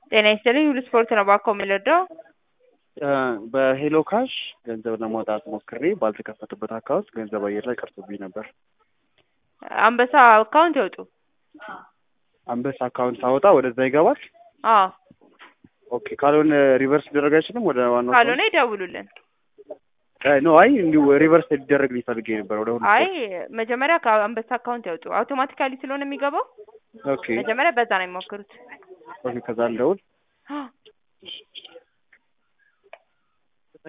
ጤና ይስጥልኝ ሁሉ ስፖርት ነው ባኮ የምንወደው በሄሎ ካሽ ገንዘብ ለማውጣት ሞክሬ ባልተከፈተበት አካውንት ገንዘብ አየር ላይ ቀርቶብኝ ነበር። አንበሳ አካውንት ያውጡ። አንበሳ አካውንት ሳወጣ ወደዛ ይገባል። አዎ ኦኬ ካልሆነ ሪቨርስ ሊደረግ አይችልም ወደ ዋናው ካልሆነ ይደውሉልን። ኖ አይ እንዲሁ ሪቨርስ ሊደረግ ሊፈልግ ነበር ወደ ሁሉ አይ መጀመሪያ ከአንበሳ አካውንት ያውጡ። አውቶማቲካሊ ስለሆነ የሚገባው ኦኬ መጀመሪያ በዛ ነው የሚሞክሩት። ኦኬ ከዛ እንደውል